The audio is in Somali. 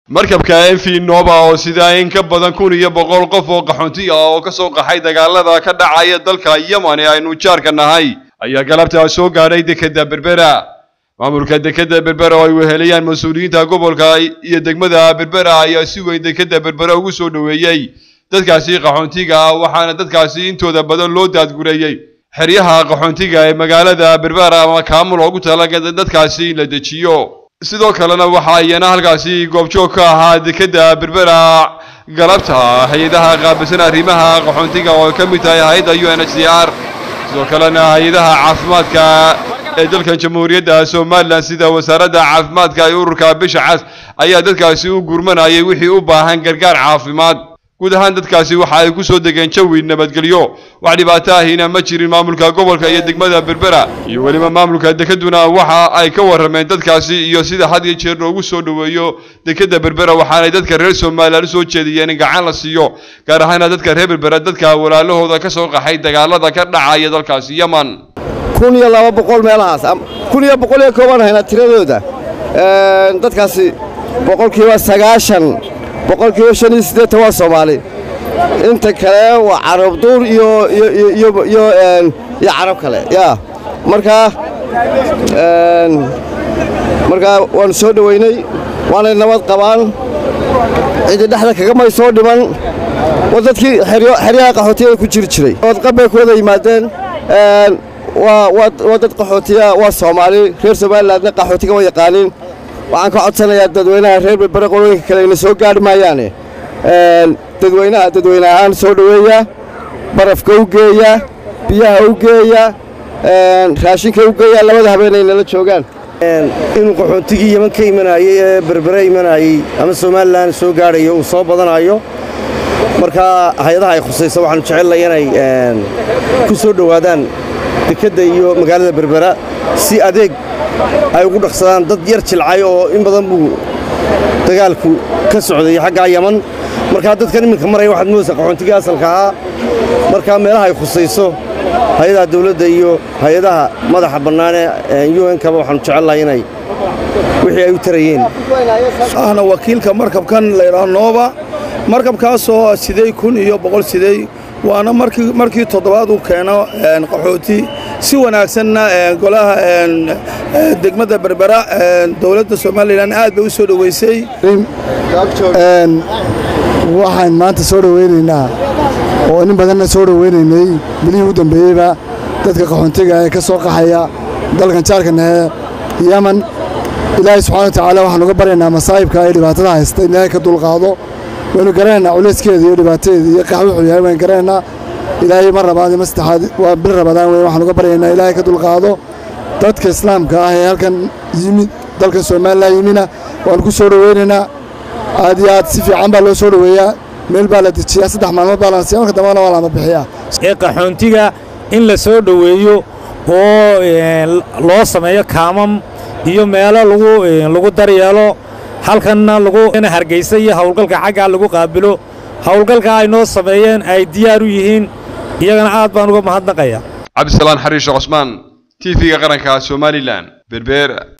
markabka mv nova oo sidaa in ka badan kun iyo boqol qof oo qaxoonti ah oo ka soo qaxay dagaalada ka dhacaya dalka yemen ee aynu jaarka nahay ayaa galabtaa soo gaadhay dekeda berbera maamulka dekeda berbera oo ay weheliyaan mas-uuliyiinta gobolka iyo degmada berbera ayaa si weyn dekeda berbera ugu soo dhoweeyey dadkaasi qaxoontiga ah waxaana dadkaasi intooda badan loo daadgureeyey xeryaha qaxoontiga ee magaalada berbera ama kaamul oogu talagalay dadkaasi in la dejiyo sidoo kalena waxaa iyana halkaasi goobjoog ka ahaa dekeda berbera galabta hay-adaha qaabilsan arrimaha qaxoontiga oo ka mid tahay hay-adda u n h c r sidoo kalena hay-adaha caafimaadka ee dalkan jamhuuriyadda somalilan sida wasaaradda caafimaadka iyo ururka bisha cas ayaa dadkaasi u gurmanayay wixii u baahan gargaar caafimaad guud ahaan dadkaasi waxa ay ku soo degeen jawi nabadgelyo wax dhibaato ahina ma jirin maamulka gobolka iyo degmada berbera iyo weliba maamulka dekeduna waxa ay ka warrameen dadkaasi iyo sida had iyo jeer loogu soo dhoweeyo dekeda berbera waxaanay dadka reer somalilan u soo jeediyeen in gacan la siiyo gaar ahaana dadka reer berbera dadka walaalahooda ka soo qaxay dagaalada ka dhacaya dalkaasi yemen kun iyo laba boqol meelahaas kun iyo boqol iyo koobaan haynaa tiradooda dadkaasi boqolkiiba sagaashan boqolkiiba shan iyo siddeetan waa soomaali inta kale waa carab duur iyo iyo carab kale yaa markaa markaa waannu soo dhoweynay waanay nabad qabaan cidii dhexda kagamay soo dhiman waa dadkii xeryaha qaxootiyaga ku jiri jiray wadqab bay ku wada yimaadeen waa dad qaxootiya waa soomaali reer somalilandna qaxootiga ma yaqaaniin waxaan ka codsanayaa dadweynaha reer berbere qolooyinka kale ina soo gaadhi maayaane dadweynaha dadweyne ahaan soo dhoweeya barafka u geeya biyaha u geeya raashinka u geeya labada habeenay nala joogaan inuu qaxoontigii yeman ka imanayey ee berbere imanayey ama somalilan soo gaadhayo uu soo badanayo markaa hay-adaha ay khusayso waxaanu jecellay inay ku soo dhowaadaan dekedda iyo magaalada berbera si adeeg ay ugu dhaqsadaan dad yar jilcay oo in badan buu dagaalku ka socday xaggaa yaman markaa dadkan iminka maraya waxaad moodaysaa qaxoontigii asalka ahaa markaa meelaha ay khusayso hay-adaha dawladda iyo hay-adaha madaxa bannaane u n kaba waxaanu jecelnahay inay wixii ay u tarayeen ahna wakiilka markabkan laydhaha nooba markabkaasoo sidey kun iyo boqol sidey waana markii toddobaad uu keeno qaxooti si wanaagsanna golaha degmada berbera dowladda somalilan aad bay u soo dhoweysay waxaan maanta soo dhoweynaynaa oo nin badanna soo dhoweynaynay bilihii u dambeeyeyba dadka qaxoontiga ee ka soo qaxaya dalkan jaarkanahe yeman ilaahay subxana wa tacaala waxaan uga baryaynaa masaa'ibka ee dhibaatada haysta in ilaahay ka dulqaado waynu garanaynaa culayskeeda iyo dhibaatadeeda iyo qax wuxuu yahay waynu garanaynaa ilaahay mar labaad iyo mar saddexaad waa bil rabadaan weyn waxaan uga baryaynaa ilaahay ka dulqaado dadka islaamka ah ee halkan yimid dalkan somalilan yimina waanu ku soo dhoweynaynaa aad iyo aad si fiican baa loo soo dhoweeyaa meel baa la dejiyaa saddex maalmood baa la nasiya marka dambana waa lama bixiyaa ee qaxoontiga in la soo dhoweeyo oo loo sameeyo kaamam iyo meelo lagu lagu daryeelo halkanna lagu hargaysa iyo howlgalka xaggaa lagu qaabilo howlgalka ay noo sameeyeen ay diyaar u yihiin iyagana aad baan uga mahadnaqaya cabdisalaan xariishe cosmaan t v-ga qaranka somalilan berbera